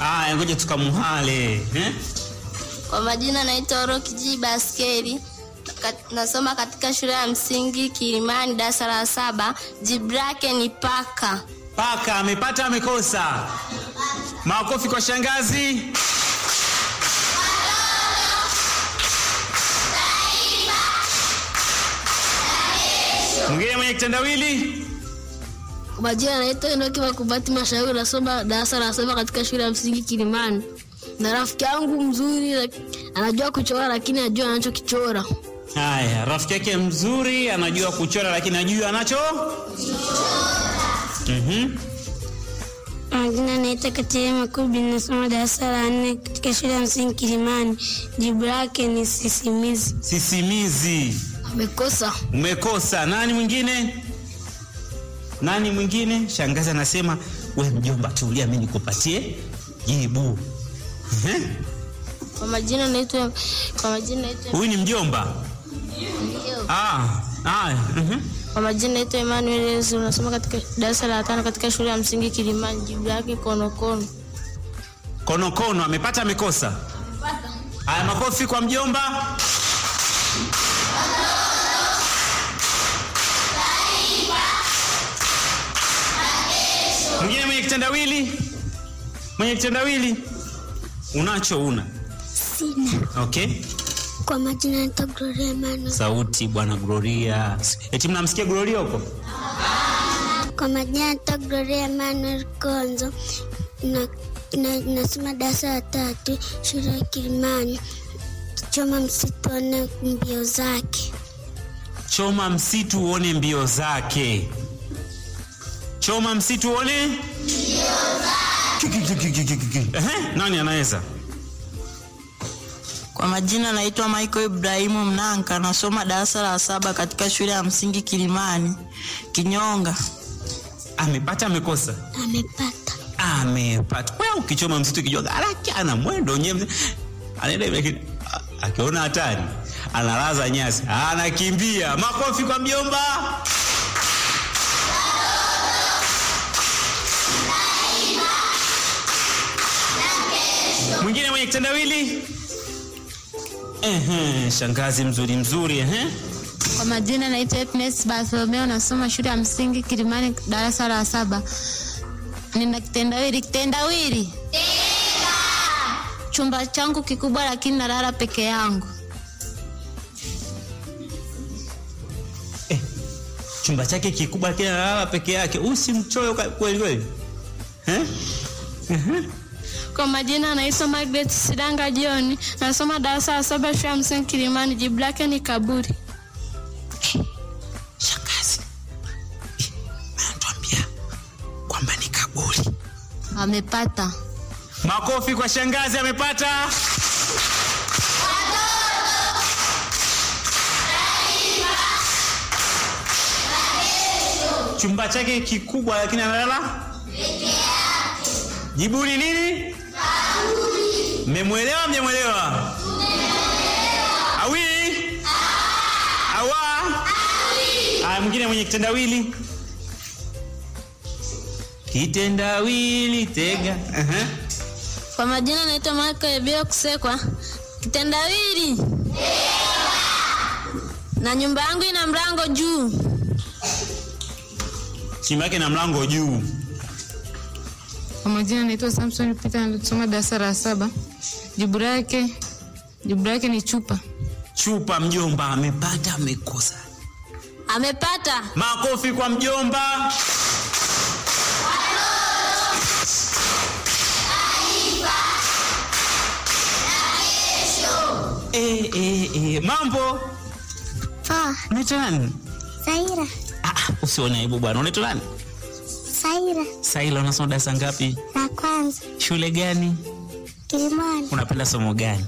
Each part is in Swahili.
Aya, ngoja tukamuhale eh? Kwa majina naitwa Roki G Baskeli. Kat- Nasoma katika shule ya msingi Kilimani darasa la saba. Jibu lake ni paka. Paka amepata amekosa? Makofi kwa shangazi. Mwingine mwenye kitendawili? Kwa majina naitwa Enoki Makubati Mashauri, nasoma darasa la saba katika shule ya msingi Kilimani, na rafiki yangu mzuri lak- anajua kuchora lakini ajua anachokichora. Haya, rafiki yake mzuri anajua kuchora lakini ajui anacho. Mhm. Majina naitwa Katerina Makubi, nasoma darasa la nne katika shule ya msingi Kilimani. Jibu lake ni sisimizi. Sisimizi. Amekosa. Umekosa. Nani mwingine? Nani mwingine? Shangazi anasema we mjomba, tulia, mimi nikupatie jibu. Ehe. Kwa majina naitwa kwa majina naitwa Huyu ni mjomba. Ah, ah, mhm. kwa majina naitwa Emmanuel Yesu. Nasoma katika darasa la tano katika shule ya msingi Kilimani. Jibu lake konokono. Konokono amepata amekosa? Haya, makofi kwa mjomba. Mwingine mwenye kitendawili? Mwenye kitendawili? Unacho una? Sina. Okay. Kwa majina naitwa Gloria Emmanuel. Sauti bwana Gloria. Eti mnamsikia Gloria huko? Kwa majina naitwa Gloria Emmanuel Konzo na, na, nasoma darasa la tatu shule ya Kilimani. Choma msitone mbio zake. Choma msitu uone mbio zake. Choma msitu uone mbio zake. Ehe, nani anaweza? Kwa majina naitwa Michael Ibrahimu Mnanka, nasoma darasa la saba katika shule ya msingi Kilimani Kinyonga. Amepata amekosa? Amepata. Amepata. Wewe ukichoma msitu kijua haraka ana mwendo nyewe. Anaenda hivi lakini a- akiona hatari analaza nyasi, anakimbia. Makofi kwa mjomba. Mwingine mwenye kitendawili? Ehe, shangazi mzuri mzuri, ehe. Kwa majina naitwa Happiness Bartholomeo, nasoma shule ya msingi Kilimani, darasa la saba. Nina kitendawili. Kitendawili, chumba changu kikubwa, lakini nalala peke yangu. Chumba chake kikubwa lakini analala peke yake. Usimchoyo kweli kweli. Eh? Kwa majina naitwa Margaret Sidanga John. Nasoma darasa la saba shule ya msingi Kilimani. Jibu lake ni kaburi. Shangazi. Eh, Anatuambia kwamba ni kaburi. Amepata. Makofi kwa shangazi amepata. Chumba chake kikubwa lakini analala Jibu ni nini? Mmemwelewa mjamwelewa? Awi? Awa? Aya, mwingine mwenye kitendawili. Kitendawili tega. Aha. Kwa majina naitwa Michael Ebio Kusekwa. Kitendawili. Na nyumba yangu ina mlango juu. Chimba yake na mlango juu. Kwa majina naitwa Samson Peter, nasoma darasa la saba. Jibu lake jibu lake ni chupa. Chupa mjomba amepata amekosa. Amepata. Makofi kwa mjomba. Eh, eh, eh. Mambo Poa. unaitwa nani? Saira. Ah, ah, usione aibu bwana. Unaitwa nani? Saira. Saila, unasoma darasa ngapi? La kwanza. Shule gani? Kilimani. Unapenda somo gani?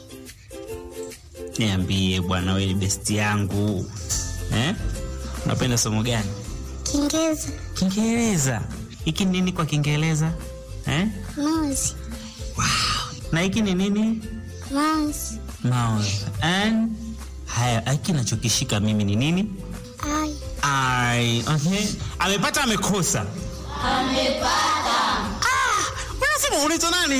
Niambie bwana, wewe ni besti yangu eh? Unapenda somo gani? Kiingereza. Kiingereza. Hiki ni nini kwa Kiingereza eh? Mouse. Na hiki ni nini? Mouse. Mouse. And haya, hiki nachokishika mimi ni nini? Ai. I. Okay. Amepata amekosa? Amepata. Ah, unasema unaitwa nani?